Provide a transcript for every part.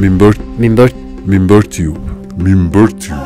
Minber ሚንበር Minber Tube Minber Tube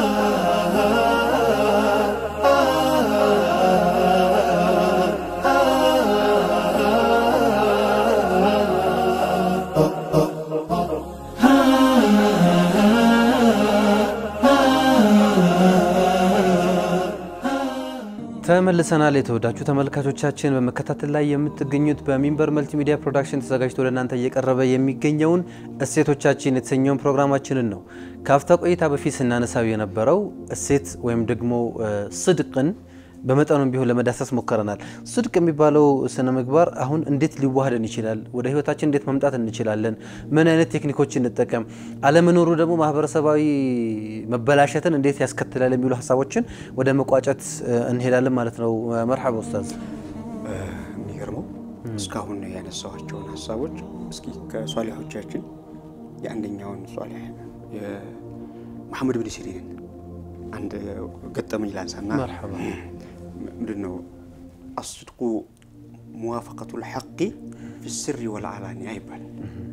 ተመልሰናል። የተወዳችሁ ተመልካቾቻችን በመከታተል ላይ የምትገኙት በሚንበር መልቲሚዲያ ፕሮዳክሽን ተዘጋጅቶ ወደ እናንተ እየቀረበ የሚገኘውን እሴቶቻችን የተሰኘውን ፕሮግራማችንን ነው። ከአፍታ ቆይታ በፊት ስናነሳው የነበረው እሴት ወይም ደግሞ ስድቅን በመጠኑም ቢሆን ለመዳሰስ ሞክረናል። ስድቅ የሚባለው ስነ ምግባር አሁን እንዴት ሊዋሃደን ይችላል? ወደ ህይወታችን እንዴት መምጣት እንችላለን? ምን አይነት ቴክኒኮች እንጠቀም? አለመኖሩ ደግሞ ማህበረሰባዊ መበላሸትን እንዴት ያስከትላል? የሚሉ ሀሳቦችን ወደ መቋጨት እንሄዳለን ማለት ነው። መርሐባ ኡስታዝ። የሚገርመው እስካሁን ያነሳኋቸውን ሀሳቦች እስኪ ከሷሊሖቻችን የአንደኛውን ሷሊሕ የመሐመድ ብን ሲሪንን አንድ ገጠመኝ ላንሳና መርሐባ ምንድን ነው አስድቁ ሙዋፈቀቱ ልሐቂ ፊ ስሪ ወልዓላንያ ይባላል።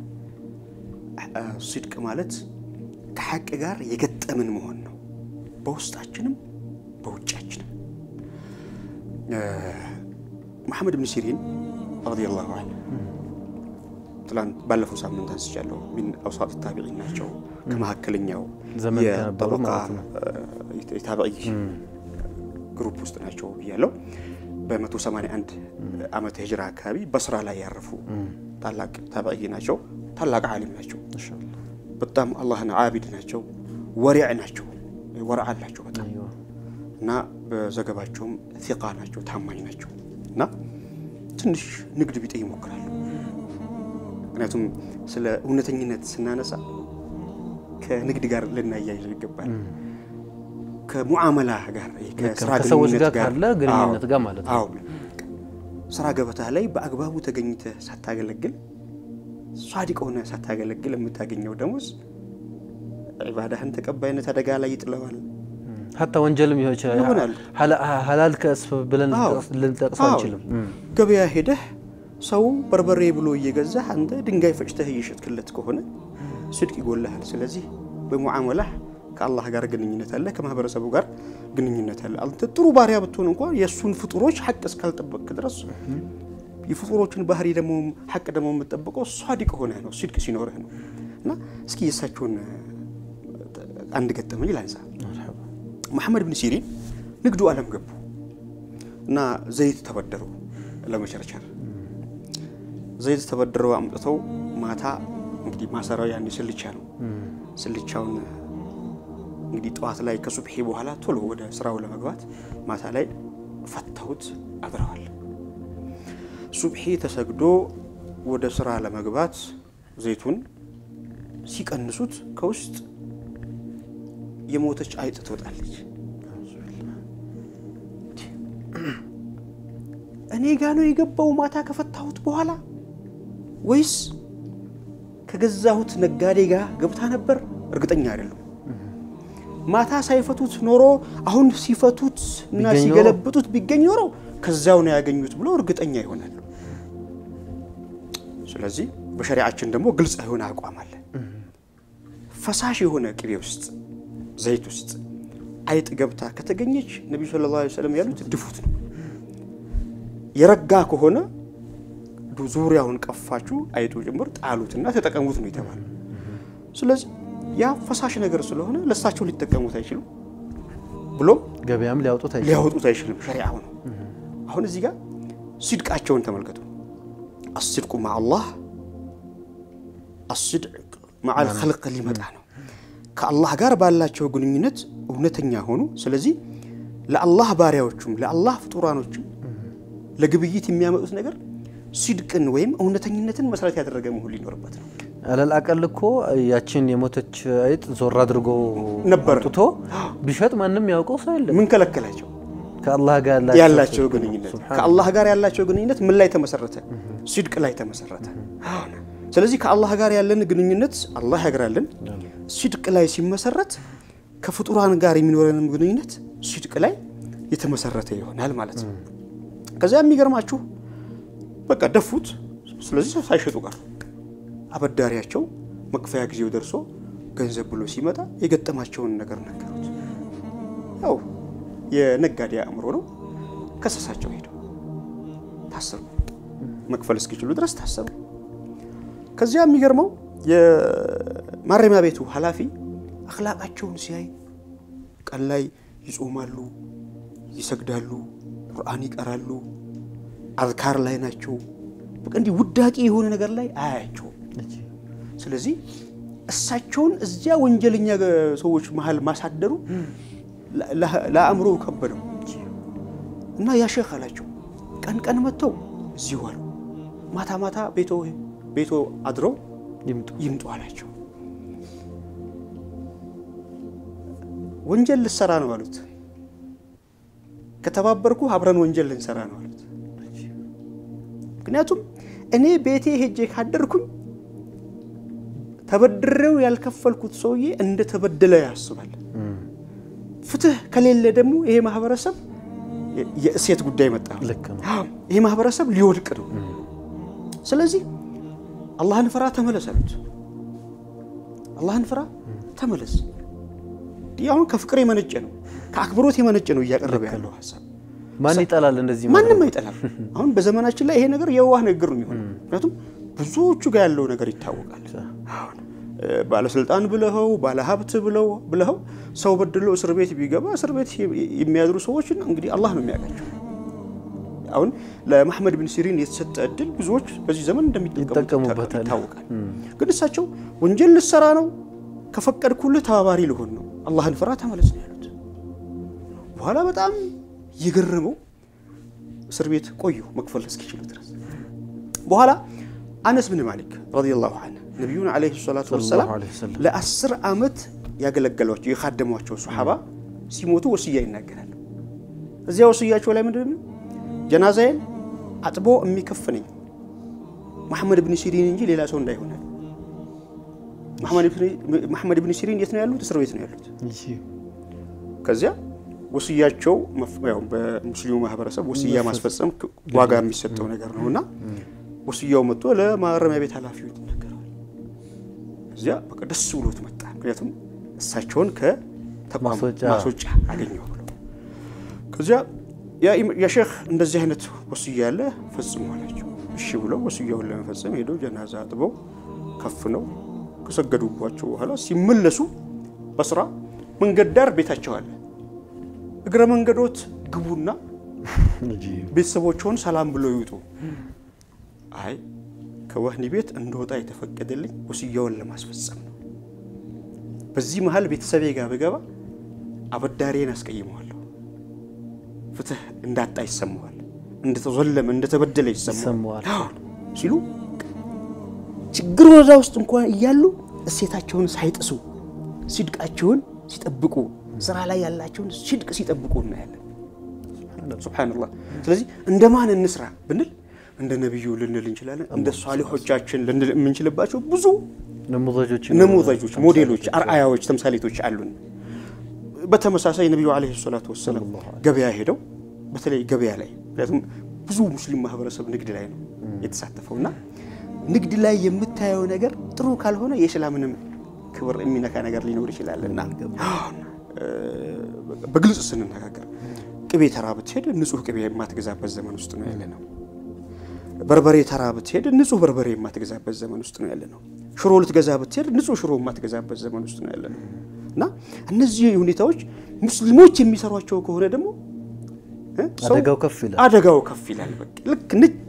ስድቅ ማለት ከሐቅ ጋር የገጠምን መሆን ነው፣ በውስጣችንም በውጫችንም። መሐመድ ብን ሲሪን ረዲየላሁ ዐንሁ ትላንት ባለፈው ሳምንት አንስቻለሁ። ሚን አውሳጥ ታቢዒን ናቸው። ከመካከለኛው ዘመን ከነበሩ የጠበቃ ማለት ነው። የታቢዒ ግሩፕ ውስጥ ናቸው ብያለሁ። በ181 ዓመተ ሂጅራ አካባቢ በስራ ላይ ያረፉ ታላቅ ታቢዒ ናቸው። ታላቅ ዓሊም ናቸው። በጣም አላህን ዓቢድ ናቸው። ወሪዕ ናቸው። ወረዓ አላቸው በጣም እና በዘገባቸውም ፊቃ ናቸው፣ ታማኝ ናቸው እና ትንሽ ንግድ ቢጤ ይሞክራሉ። ምክንያቱም ስለ እውነተኝነት ስናነሳ ከንግድ ጋር ልናያይዘው ይገባል። ከሙዓመላ ጋር ከስራ ከሰዎች ግንኙነት ጋር ካለ ግንኙነት አዎ፣ ጋር ማለት ነው። አዎ ስራ ገበታ ላይ በአግባቡ ተገኝተህ ሳታገለግል ሷዲቅ ሆነ ሳታገለግል የምታገኘው ደሞዝ ዒባዳህን ተቀባይነት አደጋ ላይ ይጥለዋል። ሀታ ወንጀልም ሊሆን ይችላል። ይሆናል። ሐላ- ሐላል ከስብ ብለን አዎ። ልንጠቅሰው አዎ። አንችልም። ገበያ ሄደህ ሰው በርበሬ ብሎ እየገዛህ አንተ ድንጋይ ፈጭተህ እየሸጥክለት ከሆነ ስድቅ ይጎልሃል። ስለዚህ በሙዓመላህ ከአላህ ጋር ግንኙነት አለ፣ ከማህበረሰቡ ጋር ግንኙነት አለ። አንተ ጥሩ ባሪያ ብትሆን እንኳን የእሱን ፍጡሮች ሐቅ እስካልጠበቅክ ድረስ የፍጡሮችን ባህሪ ደግሞ ሐቅ ደግሞ የምጠብቀው ሷዲቅ ሆነህ ነው፣ ስድቅ ሲኖርህ ነው። እና እስኪ የእሳቸውን አንድ ገጠመኝ ላንሳ። መሐመድ ብን ሲሪን ንግዱ ዓለም ገቡ እና ዘይት ተበደሩ ለመቸርቸር ዘይት ተበድረው አምጥተው ማታ እንግዲህ ማሰራው ያን ስልቻ ነው። ስልቻውን እንግዲህ ጠዋት ላይ ከሱብሒ በኋላ ቶሎ ወደ ስራው ለመግባት ማታ ላይ ፈተውት አድረዋል። ሱብሒ ተሰግዶ ወደ ስራ ለመግባት ዘይቱን ሲቀንሱት ከውስጥ የሞተች አይጥ ትወጣለች። እኔ ጋ ነው የገባው ማታ ከፈታሁት በኋላ ወይስ ከገዛሁት ነጋዴ ጋር ገብታ ነበር? እርግጠኛ አይደሉም። ማታ ሳይፈቱት ኖሮ አሁን ሲፈቱት እና ቢገኝ ኖሮ- ሲገለብጡት ቢገኝ ኖሮ ከዛው ነው ያገኙት ብሎ እርግጠኛ ይሆናሉ። ስለዚህ በሸሪዓችን ደግሞ ግልጽ የሆነ አቋም አለ። ፈሳሽ የሆነ ቅቤ ውስጥ ዘይት ውስጥ አይጥ ገብታ ከተገኘች ነቢዩ ሰለላሁ ዐለይሂ ወሰለም ያሉት ድፉት ነው። የረጋ ከሆነ ዱ- ዙሪያውን ቀፋችሁ አይጡ ጭምር ጣሉትና ተጠቀሙት ነው የተባለ። ስለዚህ ያ ፈሳሽ ነገር ስለሆነ ለእሳቸው ሊጠቀሙት አይችሉም፣ ብሎም ገበያም ሊያወጡት አይችልም። ሊያወጡት አይችልም። ሸሪዓው ነው። አሁን እዚህ ጋር ሲድቃቸውን ተመልከቱ። አስድቁ ማ አላህ አስድቅ መዓል ኸልቅ ሊመጣ ነው። ከአላህ ጋር ባላቸው ግንኙነት እውነተኛ ሆኑ። ስለዚህ ለአላህ ባሪያዎቹም ለአላህ ፍጡራኖችም ለግብይት የሚያመጡት ነገር ሲድቅን ወይም እውነተኝነትን መሰረት ያደረገ መሆን ሊኖርበት ነው። አለል አቀል እኮ ያችን የሞተች አይጥ ዞር አድርጎ ነበር። አምጥቶ ቢሸጥ ማንም ያውቀው ሰው የለም። ምን ከለከላቸው? ከአላህ ጋር ያላቸው ግንኙነት ከአላህ ጋር ያላቸው ግንኙነት ምን ላይ ተመሰረተ? ሲድቅ ላይ ተመሰረተ። ስለዚህ ከአላህ ጋር ያለን ግንኙነት አላህ ያግራለን። ሲድቅ ላይ ሲመሰረት ከፍጡራን ጋር የሚኖረንም ግንኙነት ሲድቅ ላይ የተመሰረተ ይሆናል ማለት ነው። ከዚያ የሚገርማችሁ በቃ ደፉት። ስለዚህ ሳይሸጡ ቀሩ። አበዳሪያቸው መክፈያ ጊዜው ደርሶ ገንዘብ ብሎ ሲመጣ የገጠማቸውን ነገር ነገሩት። ያው የነጋዴ አእምሮ ነው። ከሰሳቸው ሄደው ታሰሩ። መክፈል እስኪችሉ ድረስ ታሰሩ። ከዚያ የሚገርመው የማረሚያ ቤቱ ኃላፊ አክላቃቸውን ሲያይ ቀን ላይ ይጾማሉ፣ ይሰግዳሉ፣ ቁርአን ይቀራሉ፣ አዝካር ላይ ናቸው። በቃ እንዲህ ውዳቂ የሆነ ነገር ላይ አያያቸውም። ስለዚህ እሳቸውን እዚያ ወንጀለኛ ሰዎች መሀል ማሳደሩ ለአእምሮ ከበደው እና ያ ሼክ አላቸው ቀን ቀን መጥተው እዚሁ አሉ፣ ማታ ማታ ቤቶ አድረው ይምጡ አላቸው። ወንጀል ልሰራ ነው አሉት። ከተባበርኩ አብረን ወንጀል ልንሰራ ነው አሉት። ምክንያቱም እኔ ቤቴ ሄጄ ካደርኩኝ ተበድሬው ያልከፈልኩት ሰውዬ እንደ ተበደለ ያስባል። ፍትህ ከሌለ ደግሞ ይሄ ማህበረሰብ የእሴት ጉዳይ መጣ። ይሄ ማህበረሰብ ሊወድቅ ነው። ስለዚህ አላህን ፍራ ተመለስ አሉት። አላህን ፍራ ተመለስ። ይህ አሁን ከፍቅር የመነጨ ነው፣ ከአክብሮት የመነጨ ነው እያቀረበ ያለው ሀሳብ። ማን ይጠላል? እንደዚህ ማንም አይጠላም። አሁን በዘመናችን ላይ ይሄ ነገር የዋህ ንግግር ነው የሚሆነው። ምክንያቱም ብዙዎቹ ጋር ያለው ነገር ይታወቃል። አሁን ባለስልጣን ብለኸው ባለሀብት ብለው ብለኸው ሰው በድሎ እስር ቤት ቢገባ እስር ቤት የሚያድሩ ሰዎችን እንግዲህ አላህ ነው የሚያውቃቸው። አሁን ለመሐመድ ብን ሲሪን የተሰጠ እድል ብዙዎች በዚህ ዘመን እንደሚጠቀሙበት ይታወቃል። ግን እሳቸው ወንጀል ልሰራ ነው ከፈቀድኩልህ ተባባሪ ልሆን ነው፣ አላህን ፍራ ተመለስ ነው ያሉት። በኋላ በጣም የገረመው እስር ቤት ቆዩ መክፈል እስኪችሉ ድረስ። በኋላ አነስ ብን ማሊክ ረዲየላሁ ዐንሁ ነቢዩን ዓለይሂ ሰላቱ ወሰላም ለአስር ዓመት ያገለገሏቸው የካደሟቸው ሶሓባ ሲሞቱ ወስያ ይናገራሉ። እዚያ ወስያቸው ላይ ምንድን ነው ጀናዛዬን አጥቦ የሚከፍነኝ መሐመድ ብን ሲሪን እንጂ ሌላ ሰው እንዳይሆናል። መሐመድ ብን ሲሪን የት ነው ያሉት? እስር ቤት ነው ያሉት። ከዚያ ወስያቸው በሙስሊሙ ማህበረሰብ ወስያ ማስፈጸም ዋጋ የሚሰጠው ነገር ነው እና ወስያው መጥቶ ለማረሚያ ቤት ኃላፊው ይነገረዋል። እዚያ በቃ ደስ ብሎት መጣ። ምክንያቱም እሳቸውን ከተቋም ማስወጫ አገኘው ብሎ ከዚያ ያ ሼክ እንደዚህ አይነት ወስያ ያለ ፈጽሙ አላቸው። እሺ ብለው ወስያውን ለመፈጸም ሄደው ጀናዛ አጥበው ከፍነው ከሰገዱባቸው በኋላ ሲመለሱ በስራ መንገድ ዳር ቤታቸው አለ። እግረ መንገዶት ግቡና ቤተሰቦችውን ሰላም ብሎ ይውጡ። አይ ከወህኒ ቤት እንደወጣ የተፈቀደልኝ ወስያውን ለማስፈጸም ነው። በዚህ መሀል ቤተሰቤ ጋር ብገባ አበዳሪን አስቀይመዋለሁ፣ ፍትህ እንዳጣ ይሰማዋል፣ እንደተዘለመ እንደተበደለ ይሰማዋል ሲሉ ችግር ወረዳ ውስጥ እንኳን እያሉ እሴታቸውን ሳይጥሱ ሲድቃቸውን ሲጠብቁ ስራ ላይ ያላቸውን ሲድቅ ሲጠብቁ እናያለን። ሱብሓነላህ። ስለዚህ እንደ ማን እንስራ ብንል እንደ ነቢዩ ልንል እንችላለን። እንደ ሷሊሖቻችን ልንል የምንችልባቸው ብዙ ነሙዘጆች፣ ሞዴሎች፣ አርአያዎች፣ ተምሳሌቶች አሉን። በተመሳሳይ ነቢዩ ዓለይሂ ሰላቱ ወሰላም ገበያ ሄደው በተለይ ገበያ ላይ ምክንያቱም ብዙ ሙስሊም ማህበረሰብ ንግድ ላይ ነው የተሳተፈው እና ንግድ ላይ የምታየው ነገር ጥሩ ካልሆነ የእስላምንም ክብር የሚነካ ነገር ሊኖር ይችላል እና በግልጽ ስንነጋገር ቅቤ ተራ ብትሄድ ንጹህ ቅቤ የማትገዛበት ዘመን ውስጥ ነው ያለ ነው። በርበሬ ተራ ብትሄድ ንጹህ በርበሬ የማትገዛበት ዘመን ውስጥ ነው ያለ ነው። ሽሮ ልትገዛ ብትሄድ ንጹህ ሽሮ የማትገዛበት ዘመን ውስጥ ነው ያለ ነው እና እነዚህ ሁኔታዎች ሙስሊሞች የሚሰሯቸው ከሆነ ደግሞ አደጋው ከፍ ይላል። አደጋው ከፍ ይላል። በቃ ልክ ነጭ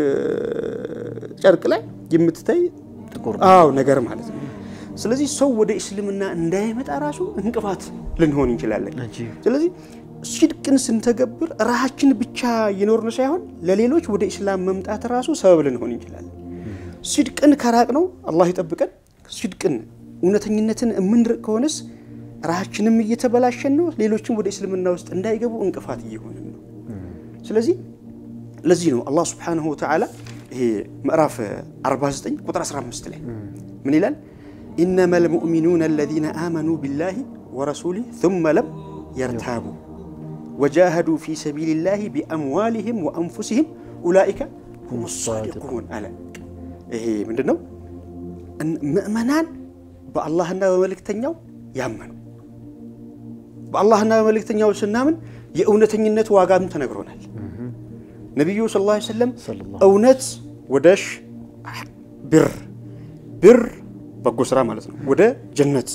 ጨርቅ ላይ የምትታይ ጥቁር አዎ ነገር ማለት ነው። ስለዚህ ሰው ወደ እስልምና እንዳይመጣ ራሱ እንቅፋት ልንሆን እንችላለን። ስለዚህ ሲድቅን ስንተገብር ራሳችን ብቻ የኖርን ሳይሆን ለሌሎች ወደ ኢስላም መምጣት ራሱ ሰበብ ልንሆን እንችላለን። ሲድቅን ከራቅ ነው አላህ ይጠብቀን። ሲድቅን እውነተኝነትን የምንርቅ ከሆነስ ራሳችንም እየተበላሸን ነው፣ ሌሎችም ወደ እስልምና ውስጥ እንዳይገቡ እንቅፋት እየሆንን ነው። ስለዚህ ለዚህ ነው አላህ ስብሓነሁ ወተዓላ ይሄ ምዕራፍ 49 ቁጥር 15 ላይ ምን ይላል? ኢነማ ልሙእሚኑነ አለዚነ አመኑ ቢላሂ ወረሱሊህ ثመ ለም የርታቡ ወጃሃዱ ፊ ሰቢልላሂ ቢአምዋሊህም ወአንፉሲህም ኡላኢከ ሁም ሳዲቁን አለ። ይሄ ምንድን ነው? እን- ምእመናን በአላህና በመልእክተኛው ያመኑ በአላህና በመልእክተኛው ስናምን የእውነተኝነት ዋጋም ተነግሮናል። ነቢዩ ስ ላ ሰለም ሰለላሁ እውነት ወደ ሽ- ብር ብር በጎ ስራ ማለት ነው ወደ ጀነት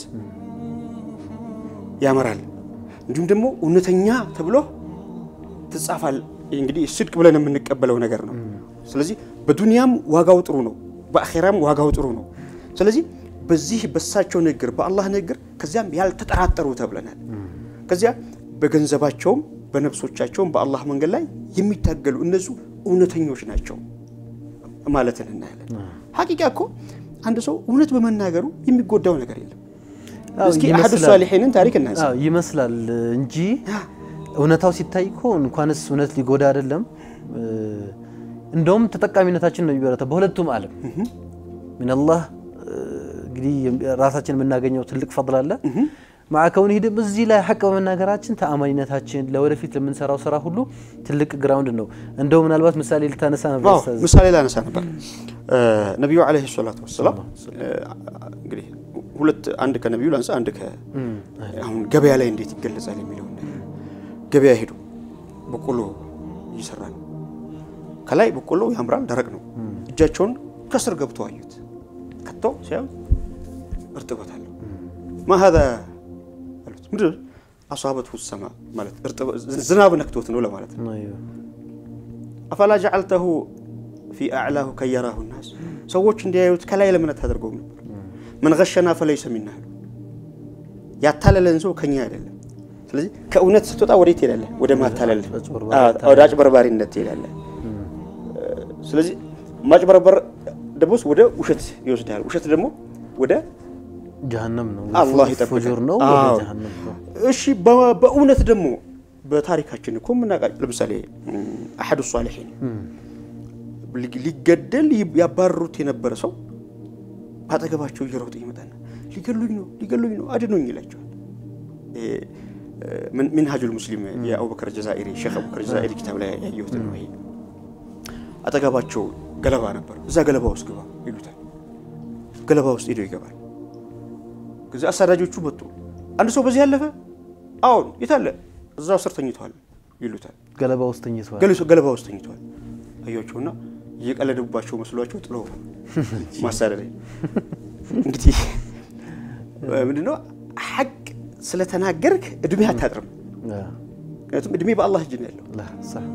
ያመራል። እንዲሁም ደግሞ እውነተኛ ተብሎ ትጻፋል። እንግዲህ ስድቅ ብለን የምንቀበለው ነገር ነው። ስለዚህ በዱንያም ዋጋው ጥሩ ነው፣ በአኼራም ዋጋው ጥሩ ነው። ስለዚህ በዚህ በሳቸው ንግግር፣ በአላህ ንግግር ከዚያም ያልተጠራጠሩ ተብለናል። ከዚያ በገንዘባቸውም በነፍሶቻቸውም በአላህ መንገድ ላይ የሚታገሉ እነሱ እውነተኞች ናቸው ማለትን እናያለን። ሀቂቃ እኮ አንድ ሰው እውነት በመናገሩ የሚጎዳው ነገር የለም። አዎ፣ እስኪ አሐዱ ይመስላል። ሷሊሒንን ታሪክ እናንሳ። አዎ ይመስላል እንጂ እውነታው ሲታይ እኮ እንኳንስ እውነት ሊጎዳ አይደለም እ፣ እንደውም ተጠቃሚነታችን ነው የሚበረታው በሁለቱም ዓለም ሚነላህ እ፣ እንግዲህ ራሳችን የምናገኘው ትልቅ ፈضል አለ ማዕከውን ሂድም እዚህ ላይ ሐቅ በመናገራችን ተአማኒነታችን ለወደፊት ለምንሰራው ስራ ሁሉ ትልቅ ግራውንድ ነው። እንደው ምናልባት ምሳሌ ልታነሳ ነበር አዎ ኡስታዝ። ምሳሌ ላነሳ ነበር። ነቢዩ ዓለይሂ ሰላቱ ወሰላም እንግዲህ ሁለት አንድ ከነቢዩ ላንሳ፣ አንድ ከ አሁን ገበያ ላይ እንዴት ይገለጻል የሚለውን ነገር ገበያ ሄዱ። በቆሎ እየሰራ ነው። ከላይ በቆሎ ያምራል፣ ደረቅ ነው። እጃቸውን ከስር ገብተው አዩት። ከተው ሲያዩ እርጥበት አለው። ማ ሀዛ አሉት። ምንድን ነው? አሷበትሁ ሰማ ማለት እርጥበት ዝናብ ነክቶት ነው ለማለት ነው። አይዮ። አፈላ ጀዓልተሁ ፊ አዕላሁ ከየራሁ ናስ ሰዎች እንዲያዩት ከላይ ለምን አታደርገውም ነበር? መን ገሸና ፈለይሰ ሚና አሉ። ያታለለን ሰው ከኛ አይደለም። ስለዚህ ከእውነት ስትወጣ ወዴት ትሄዳለህ? ወደ ማታለል፣ አጭበርባሪ አዎ፣ ወደ አጭበርባሪነት ትሄዳለህ። ስለዚህ ማጭበርበር ደግሞ ወደ ውሸት ይወስዳል። ውሸት ደግሞ ወደ ጀሀነም ነው አላህ ይጠብቀን። ፉጁር ነው ወደ አዎ። ጀሀነም ነው። እሺ በ- በእውነት ደግሞ በታሪካችን እኮ የምናውቃቸው ለምሳሌ አሐዱ ሷሊሒን ሊ- ሊገደል ይ- ያባረሩት የነበረ ሰው አጠገባቸው እየሮጠ ይመጣና ሊገሉኝ ነው ሊገሉኝ ነው አድኑኝ ይላቸዋል። ይሄ ምን- ሚንሃጁል ሙስሊም የአቡበከር ጀዛኢሪ ሼክ አቡበከር ጀዛኢሪ ኪታብ ላይ ያየሁት ነው። ይሄ አጠገባቸው ገለባ ነበር። እዛ ገለባ ውስጥ ግባ ይሉታል። ገለባ ውስጥ ሄዶ ይገባል። ከዚህ አሳዳጆቹ መጡ። አንድ ሰው በዚህ ያለፈ አሁን የታለ እዛው ስር ተኝተዋል ይሉታል። ገለባ ውስጥ ተኝተዋል። ገለ- ገለባ ውስጥ ተኝተዋል አያቸውና እየቀለደባቸው መስሏቸው ጥሎ ማሳደድ እንግዲህ ምንድነው ሐቅ ስለተናገርክ እድሜ አታጥርም። አዎ። ምክንያቱም እድሜ በአላህ እጅ ነው ያለው። ላ ሰህ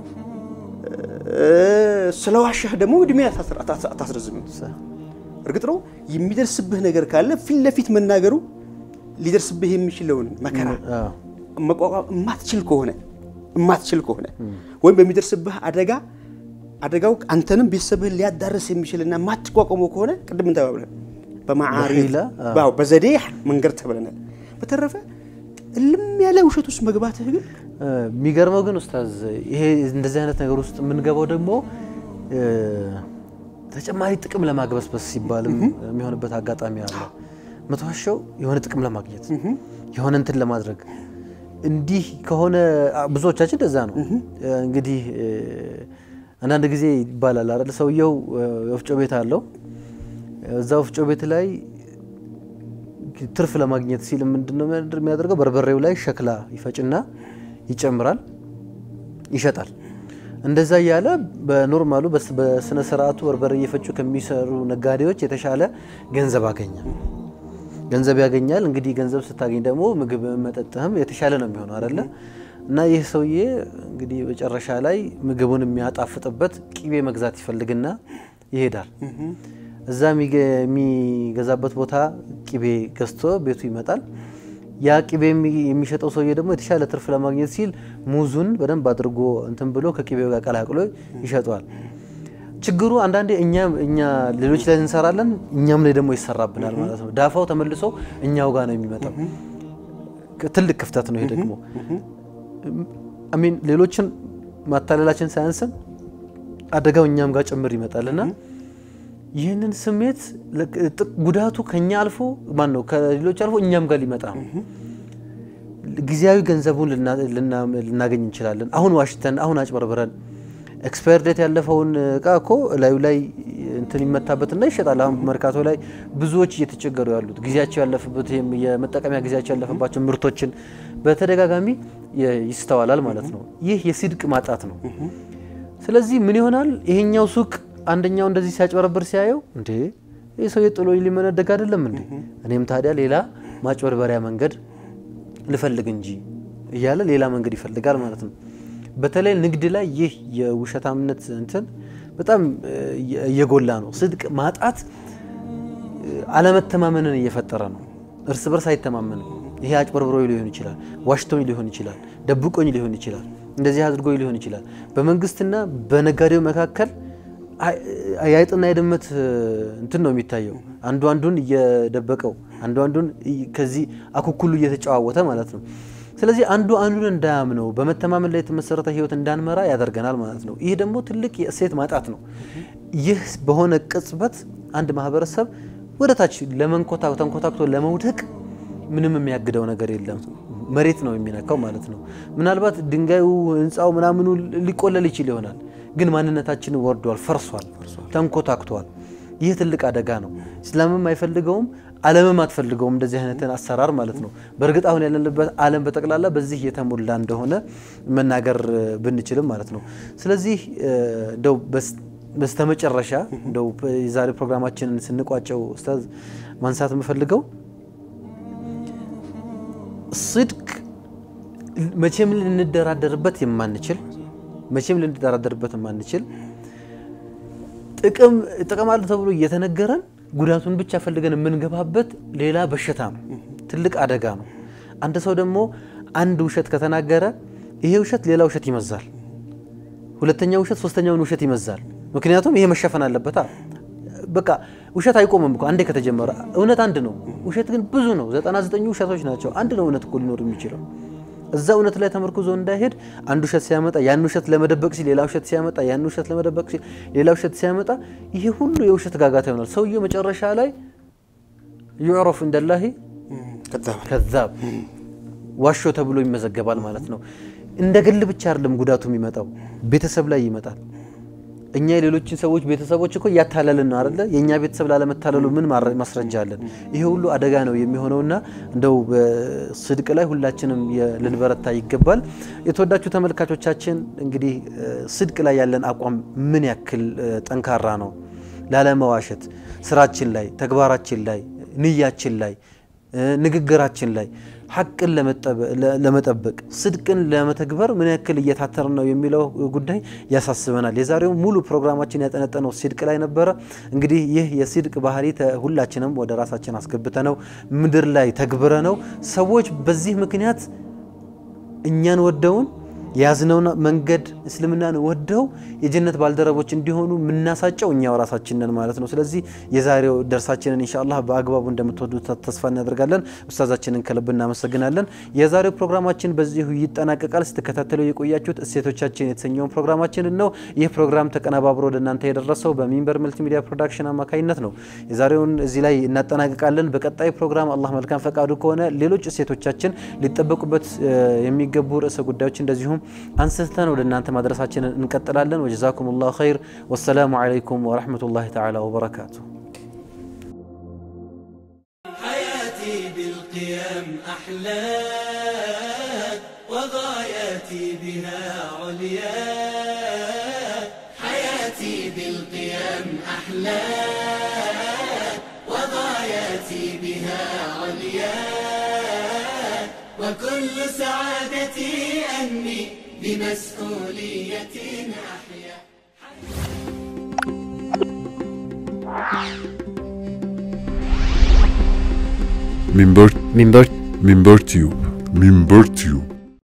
ስለ ዋሻህ ደግሞ እድሜ አታስር- አታስ- አታስረዝምም። ሰህ እርግጥ ነው የሚደርስብህ ነገር ካለ ፊት ለፊት መናገሩ ሊደርስብህ የሚችለውን መከራ አዎ። መቋቋም የማትችል ከሆነ የማትችል ከሆነ ወይም በሚደርስብህ አደጋ አደጋው አንተንም ቤተሰብህን ሊያዳርስ የሚችልና የማትቋቋመው ከሆነ ቅድም እንተባብለን በማዓሪፍ በሒላ፣ አዎ። አዎ፣ በዘዴ መንገድ ተብለናል። በተረፈ እልም ያለ ውሸት ውስጥ መግባትህ ግን እ፣ የሚገርመው ግን ኡስታዝ ይሄ እንደዚህ አይነት ነገር ውስጥ የምንገባው ደግሞ እ፣ ተጨማሪ ጥቅም ለማግበስበስ ሲባልም የሚሆንበት አጋጣሚ አለ። መተዋሸው የሆነ ጥቅም ለማግኘት የሆነ እንትን ለማድረግ እንዲህ ከሆነ አ፣ ብዙዎቻችን እንደዛ ነው። እ፣ እንግዲህ እ፣ አንዳንድ ጊዜ ይባላል አይደል ሰውየው እ፣ ወፍጮ ቤት አለው እዛ ወፍጮ ቤት ላይ ትርፍ ለማግኘት ሲል ምንድነው የሚያደርገው? በርበሬው ላይ ሸክላ ይፈጭና ይጨምራል፣ ይሸጣል። እንደዛ እያለ በኖርማሉ በስ- በስነ ስርዓቱ በርበሬ እየፈጩ ከሚሰሩ ነጋዴዎች የተሻለ ገንዘብ አገኘ ገንዘብ ያገኛል። እንግዲህ ገንዘብ ስታገኝ ደግሞ ምግብ መጠጥህም የተሻለ ነው የሚሆነው አይደለ? እና ይህ ሰውዬ እንግዲህ መጨረሻ ላይ ምግቡን የሚያጣፍጥበት ቂቤ መግዛት ይፈልግና ይሄዳል። እዛ የሚገ- የሚገዛበት ቦታ ቂቤ ገዝቶ ቤቱ ይመጣል። ያ ቂቤ የሚ- የሚሸጠው ሰውዬ ደግሞ የተሻለ ትርፍ ለማግኘት ሲል ሙዙን በደንብ አድርጎ እንትን ብሎ ከቂቤው ጋር ቀላቅሎ ይሸጠዋል። ችግሩ አንዳንዴ እኛ እኛ ሌሎች ላይ እንሰራለን፣ እኛም ላይ ደግሞ ይሰራብናል ማለት ነው። ዳፋው ተመልሶ እኛው ጋር ነው የሚመጣው። ትልቅ ክፍተት ነው ይሄ ደግሞ አሚን ሌሎችን ማታለላችን ሳያንስም አደጋው እኛም ጋር ጭምር ይመጣልና ይህንን ስሜት ለቅ- ጥ- ጉዳቱ ከኛ አልፎ ማን ነው ከሌሎች አልፎ እኛም ጋር ሊመጣ ነው። ጊዜያዊ ገንዘቡን ልና- ልና- ልናገኝ እንችላለን። አሁን ዋሽተን አሁን አጭበርብረን ኤክስፓየር ዴት ያለፈውን እቃ እኮ ላዩ ላይ እንትን እንትን ይመታበትና ይሸጣል። አሁን መርካቶ ላይ ብዙዎች እየተቸገሩ ያሉት ጊዜያቸው ያለፈበት ይሄም የመጠቀሚያ ጊዜያቸው ያለፈባቸው ምርቶችን በተደጋጋሚ የ- ይስተዋላል ማለት ነው። ይህ የሲድቅ ማጣት ነው። ስለዚህ ምን ይሆናል? ይሄኛው ሱቅ አንደኛው እንደዚህ ሲያጭበረብር ሲያየው እንዴ ይህ ሰው የጥሎ ሊመነደግ አይደለም እንዴ እኔም ታዲያ ሌላ ማጭበርበሪያ መንገድ ልፈልግ እንጂ እያለ ሌላ መንገድ ይፈልጋል ማለት ነው። በተለይ ንግድ ላይ ይህ የውሸታምነት እንትን በጣም እ, እየጎላ ነው። ስድቅ ማጣት እ, አለመተማመንን እየፈጠረ ነው። እርስ በርስ አይተማመንም። ይሄ አጭበርብሮኝ ሊሆን ይችላል፣ ዋሽቶኝ ሊሆን ይችላል፣ ደብቆኝ ሊሆን ይችላል፣ እንደዚህ አድርጎኝ ሊሆን ይችላል። በመንግስትና በነጋዴው መካከል አይ- የአይጥና የድመት እ, እንትን ነው የሚታየው። አንዱ አንዱን እየደበቀው አንዱ አንዱን እይ- ከዚህ አኩኩሉ እየተጨዋወተ ማለት ነው። ስለዚህ አንዱ አንዱን እንዳያምነው በመተማመን ላይ የተመሰረተ ህይወት እንዳንመራ ያደርገናል ማለት ነው። ይህ ደግሞ ትልቅ የእሴት ማጣት ነው። ይህ በሆነ ቅጽበት አንድ ማህበረሰብ ወደ ታች ለመንኮታ ተንኮታክቶ ለመውደቅ ምንም የሚያግደው ነገር የለም። መሬት ነው የሚነካው ማለት ነው። ምናልባት ድንጋዩ፣ ህንፃው ምናምኑ ሊቆለል ይችል ይሆናል፣ ግን ማንነታችን ወርዷል፣ ፈርሷል፣ ተንኮታክቷል። ይህ ትልቅ አደጋ ነው። እስላምም አይፈልገውም፣ ዓለምም አትፈልገውም እንደዚህ አይነትን አሰራር ማለት ነው። በእርግጥ አሁን ያለንበት ዓለም በጠቅላላ በዚህ የተሞላ እንደሆነ መናገር እ, ብንችልም ማለት ነው። ስለዚህ እ, እንደው በስ- በስተመጨረሻ እንደው የዛሬ ፕሮግራማችንን ስንቋጨው ኡስታዝ ማንሳት የምፈልገው ስድቅ መቼም ልንደራደርበት የማንችል መቼም ልንደራደርበት የማንችል ጥቅም ጥቅም አለ ተብሎ እየተነገረን ጉዳቱን ብቻ ፈልገን የምንገባበት ሌላ በሽታ ነው። ትልቅ አደጋ ነው። አንድ ሰው ደግሞ አንድ ውሸት ከተናገረ ይሄ ውሸት ሌላ ውሸት ይመዛል። ሁለተኛ ውሸት ሶስተኛውን ውሸት ይመዛል። ምክንያቱም ይሄ መሸፈን አለበታ። በቃ ውሸት አይቆምም እኮ አንዴ ከተጀመረ። እውነት አንድ ነው፣ ውሸት ግን ብዙ ነው። ዘጠና ዘጠኙ ውሸቶች ናቸው። አንድ ነው እውነት እኮ ሊኖር የሚችለው እዛ እውነት ላይ ተመርኩዞ እንዳይሄድ አንድ ውሸት ሲያመጣ ያን ውሸት ለመደበቅ ሲል ሌላ ውሸት ሲያመጣ ያን ውሸት ለመደበቅ ሲል ሌላ ውሸት ሲያመጣ ይሄ ሁሉ የውሸት ጋጋታ ይሆናል። ሰውየው መጨረሻ ላይ ዩዕረፍ እንደላሂ ከዛባ ከዛብ ዋሾ ተብሎ ይመዘገባል ማለት ነው። እንደ ግል ብቻ አይደለም ጉዳቱ የሚመጣው ቤተሰብ ላይ ይመጣል። እኛ የሌሎችን ሰዎች ቤተሰቦች እኮ እያታለልን ነው አይደለ? የእኛ ቤተሰብ ላለመታለሉ ምን ማረ- ማስረጃ አለን? ይሄ ሁሉ አደጋ ነው የሚሆነውና እንደው በስድቅ ላይ ሁላችንም የ- ልንበረታ ይገባል። የተወዳችሁ ተመልካቾቻችን እንግዲህ እ፣ ስድቅ ላይ ያለን አቋም ምን ያክል እ፣ ጠንካራ ነው? ላለመዋሸት ስራችን ላይ፣ ተግባራችን ላይ፣ ንያችን ላይ እ፣ ንግግራችን ላይ ሐቅን ለመጠበ- ለ- ለመጠበቅ ስድቅን ለመተግበር ምን ያክል እየታተርን ነው የሚለው ጉዳይ ያሳስበናል። የዛሬው ሙሉ ፕሮግራማችን ያጠነጠነው ሲድቅ ላይ ነበረ። እንግዲህ ይህ የሲድቅ ባህሪ ተ- ሁላችንም ወደ ራሳችን አስገብተ ነው ምድር ላይ ተግብረ ነው ሰዎች በዚህ ምክንያት እኛን ወደውን የያዝነውን መንገድ እስልምናን ወደው የጀነት ባልደረቦች እንዲሆኑ የምናሳጨው እኛው ራሳችን ነን ማለት ነው። ስለዚህ የዛሬው ደርሳችንን ኢንሻአላህ በአግባቡ እንደምትወዱ ተስፋ እናደርጋለን። ኡስታዛችንን ከልብ እናመሰግናለን። የዛሬው ፕሮግራማችን በዚሁ ይጠናቀቃል። ስትከታተሉ የቆያችሁት እሴቶቻችን የተሰኘውን ፕሮግራማችንን ነው። ይህ ፕሮግራም ተቀነባብሮ ወደ እናንተ የደረሰው በሚንበር መልቲሚዲያ ፕሮዳክሽን አማካኝነት ነው። የዛሬውን እዚህ ላይ እናጠናቅቃለን። በቀጣይ ፕሮግራም አላህ መልካም ፈቃዱ ከሆነ ሌሎች እሴቶቻችን ሊጠበቁበት እ፣ የሚገቡ ርዕሰ ጉዳዮች እንደዚሁም አንስተን ወደ እናንተ ማድረሳችንን እንቀጥላለን። ወጀዛኩም ላሁ ኸይር። ወሰላሙ ዓለይኩም ወረሕመቱላሂ ተዓላ ወበረካቱ። حياتي بالقيم أحلى وغاياتي بها عليا حياتي بالقيم أحلى وغاياتي بها عليا وكل سعادتي أني بمسؤولية أحيا منبر ሚንበር منبر تيوب منبر تيوب